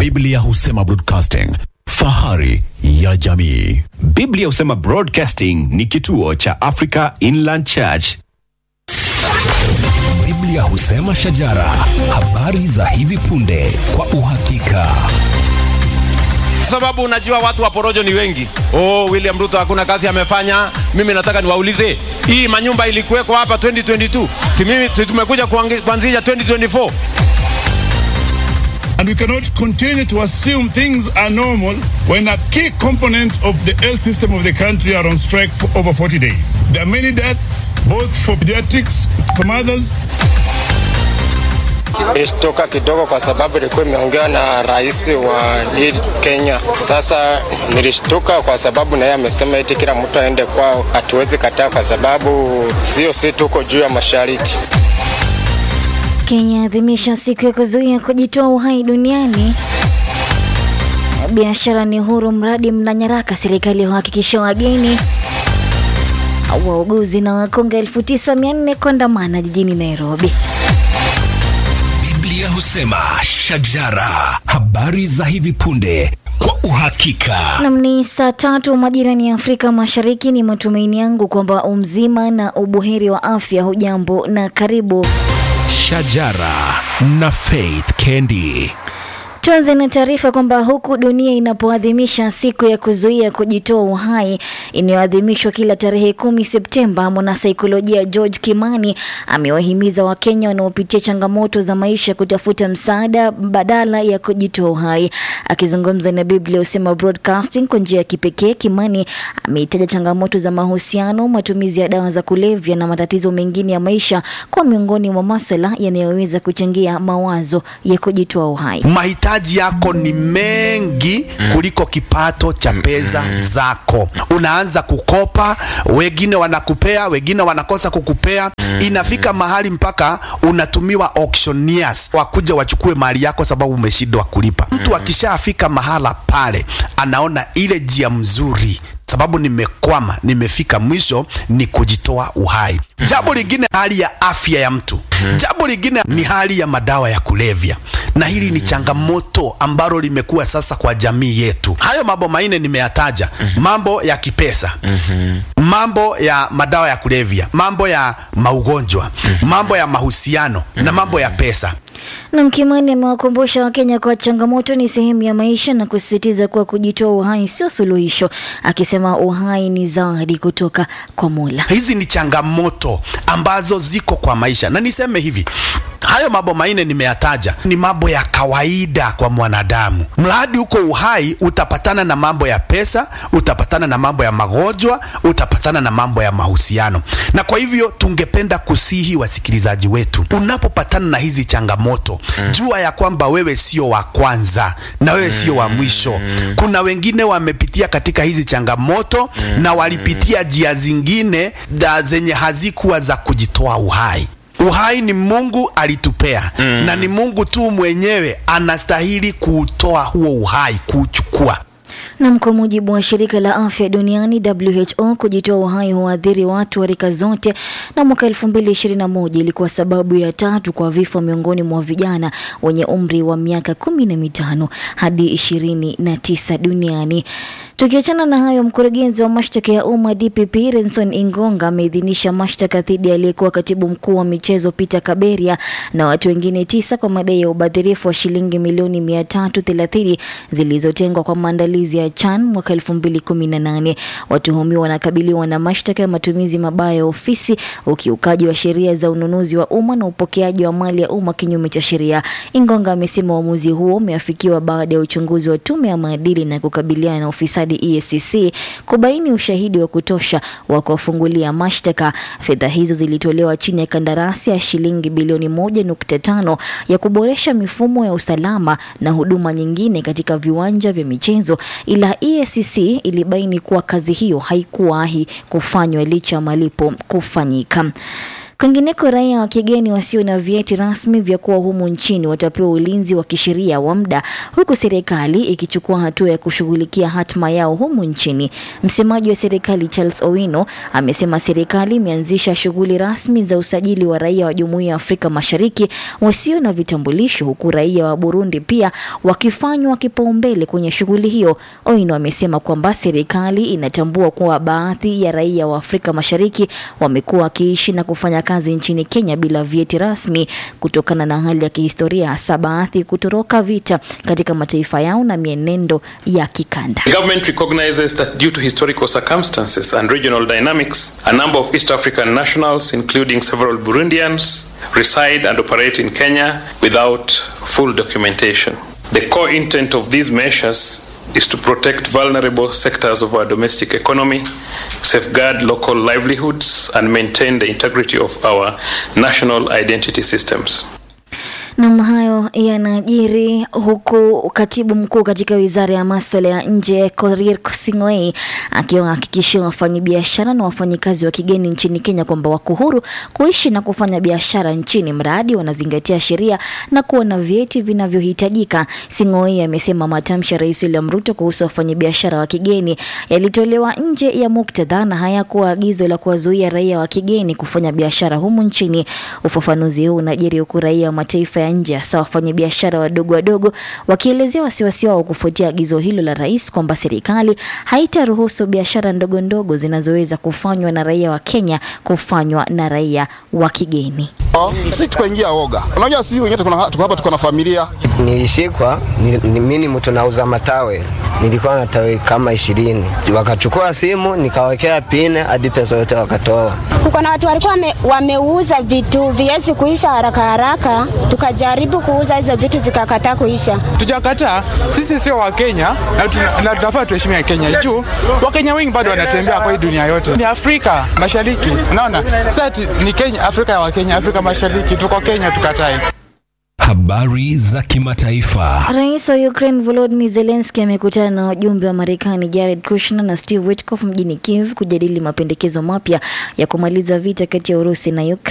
Biblia husema broadcasting, fahari ya jamii. Biblia husema Broadcasting ni kituo cha Africa Inland Church. Biblia husema shajara, habari za hivi punde kwa uhakika. sababu unajua watu wa porojo ni wengi. Oh, William Ruto hakuna kazi amefanya. Mimi nataka niwaulize, hii manyumba ilikuweko hapa 2022, si mimi tu- tumekuja kuangi- kuanzisha 2024? And we cannot continue to assume things are normal when a key component of the health system of the country are on strike for over 40 days. There are many deaths, both for pediatrics, for mothers, Nilishtuka kidogo kwa sababu ilikuwa imeongewa na rais wa hii Kenya. Sasa nilishtuka kwa sababu na yeye amesema eti kila mtu aende kwao, hatuwezi kataa kwa sababu sio si tuko juu ya mashariti. Kenya adhimisha siku ya kuzuia kujitoa uhai duniani. Biashara ni huru mradi mna nyaraka, serikali huhakikisha wageni. Wauguzi na wakonga 9400 kuandamana jijini Nairobi. Biblia husema shajara, habari za hivi punde kwa uhakika. Nam ni saa tatu majirani ya Afrika Mashariki. Ni matumaini yangu kwamba umzima na ubuheri wa afya. Hujambo na karibu. Shajara na Faith Kendi. Tuanze na taarifa kwamba huku dunia inapoadhimisha siku ya kuzuia kujitoa uhai inayoadhimishwa kila tarehe kumi Septemba, mwanasaikolojia George Kimani amewahimiza Wakenya wanaopitia changamoto za maisha kutafuta msaada badala ya kujitoa uhai. Akizungumza na Biblia husema Broadcasting kwa njia ya kipekee, Kimani ameitaja changamoto za mahusiano, matumizi ya dawa za kulevya na matatizo mengine ya maisha kwa miongoni mwa maswala yanayoweza kuchangia mawazo ya kujitoa uhai. mahitaji yako ni mengi kuliko kipato cha pesa zako. Unaanza kukopa, wengine wanakupea, wengine wanakosa kukupea. Inafika mahali mpaka unatumiwa auctioneers wakuja wachukue mali yako sababu umeshindwa kulipa. Mtu akishafika mahala pale, anaona ile njia mzuri sababu nimekwama, nimefika mwisho, ni kujitoa uhai. Jambo lingine hali ya afya ya mtu. Jambo lingine ni hali ya madawa ya kulevya, na hili ni changamoto ambalo limekuwa sasa kwa jamii yetu. Hayo mambo manne nimeyataja, mambo ya kipesa, mambo ya madawa ya kulevya, mambo ya maugonjwa, mambo ya mahusiano na mambo ya pesa. Na Kimani amewakumbusha Wakenya kwa changamoto ni sehemu ya maisha na kusisitiza kuwa kujitoa uhai sio suluhisho, akisema uhai ni zawadi kutoka kwa Mola. Hizi ni changamoto ambazo ziko kwa maisha, na niseme hivi hayo mambo manne nimeyataja ni mambo ya kawaida kwa mwanadamu. Mradi uko uhai, utapatana na mambo ya pesa, utapatana na mambo ya magonjwa, utapatana na mambo ya mahusiano. Na kwa hivyo tungependa kusihi wasikilizaji wetu, unapopatana na hizi changamoto, jua ya kwamba wewe sio wa kwanza na wewe sio wa mwisho. Kuna wengine wamepitia katika hizi changamoto na walipitia njia zingine da zenye hazikuwa za kujitoa uhai. Uhai ni Mungu alitupea na ni Mungu tu mwenyewe anastahili kuutoa huo uhai, kuuchukua. Nam, kwa mujibu wa shirika la afya duniani WHO, kujitoa uhai huathiri watu wa rika zote, na mwaka 2021 ilikuwa sababu ya tatu kwa vifo miongoni mwa vijana wenye umri wa miaka kumi na mitano hadi ishirini na tisa duniani. Tukiachana na hayo, mkurugenzi wa mashtaka ya umma DPP Renson Ingonga ameidhinisha mashtaka dhidi ya aliyekuwa katibu mkuu wa michezo Peter Kaberia na watu wengine tisa kwa madai ya ubadhirifu wa shilingi milioni 330 zilizotengwa kwa maandalizi ya CHAN mwaka 2018. Watuhumiwa wanakabiliwa na mashtaka ya matumizi mabaya ya ofisi, ukiukaji wa sheria za ununuzi wa umma na upokeaji wa mali ya umma kinyume cha sheria. Ingonga amesema uamuzi huo umeafikiwa baada ya uchunguzi wa tume ya maadili na kukabiliana na ufisadi EACC kubaini ushahidi wa kutosha wa kuwafungulia mashtaka. Fedha hizo zilitolewa chini ya kandarasi ya shilingi bilioni 1.5 ya kuboresha mifumo ya usalama na huduma nyingine katika viwanja vya michezo, ila EACC ilibaini kuwa kazi hiyo haikuwahi kufanywa licha ya malipo kufanyika. Kwingineko, raia wa kigeni wasio na vyeti rasmi vya kuwa humu nchini watapewa ulinzi wa kisheria wa muda, huku serikali ikichukua hatua ya kushughulikia hatma yao humu nchini. Msemaji wa serikali Charles Owino amesema serikali imeanzisha shughuli rasmi za usajili wa raia wa Jumuiya ya Afrika Mashariki wasio na vitambulisho, huku raia wa Burundi pia wakifanywa kipaumbele kwenye shughuli hiyo. Owino amesema kwamba serikali inatambua kuwa baadhi ya raia wa Afrika Mashariki wamekuwa wakiishi na kufanya kazi nchini Kenya bila vyeti rasmi kutokana na hali ya kihistoria, hasa baadhi kutoroka vita katika mataifa yao na mienendo ya kikanda. The government recognizes that due to historical circumstances and regional dynamics, a number of East African nationals, including several Burundians, reside and operate in Kenya without full documentation. The core intent of these measures is to protect vulnerable sectors of our domestic economy, safeguard local livelihoods, and maintain the integrity of our national identity systems. Nam, hayo yanajiri huku katibu mkuu katika wizara ya maswala ya nje Korir Sing'oei akiwahakikishia wafanyabiashara na wafanyikazi wa kigeni nchini Kenya kwamba wako huru kuishi na kufanya biashara nchini mradi wanazingatia sheria na kuwa na vyeti vinavyohitajika. Sing'oei amesema matamshi ya Rais William Ruto kuhusu wafanyabiashara wa kigeni yalitolewa nje ya muktadha na hayakuwa agizo la kuwazuia raia wa kigeni kufanya biashara humu nchini. Ufafanuzi huu unajiri huku raia wa mataifa ya nje hasa wafanyabiashara wadogo wadogo wakielezea wasiwasi wao kufuatia agizo hilo la rais kwamba serikali haitaruhusu biashara ndogo ndogo zinazoweza kufanywa na raia wa Kenya kufanywa na raia wa kigeni. Sisi tukaingia oga. Unajua sisi wengine tuko tuko hapa tuko na familia. Nilishikwa, mimi ni mtu nauza matawe, nilikuwa na tawe kama ishirini. Wakachukua simu nikawekea pine hadi pesa yote wakatoa. Kuko na watu walikuwa wame, wameuza vitu viwezi kuisha haraka haraka, tukajaribu kuuza hizo vitu zikakataa kuisha. Tujakataa, sisi sio Wakenya na tunafaa tuheshimia Kenya juu Wakenya wengi bado wanatembea kwa hii dunia yote. Ni Afrika Mashariki, unaona sasa ni Kenya, Afrika ya Wakenya, Afrika Mashariki, tuko Kenya, tukatai. Habari za kimataifa. Rais wa Ukraine Volodymyr Zelensky amekutana na wajumbe wa Marekani Jared Kushner na Steve Witkoff mjini Kiev kujadili mapendekezo mapya ya kumaliza vita kati ya Urusi na Ukraine.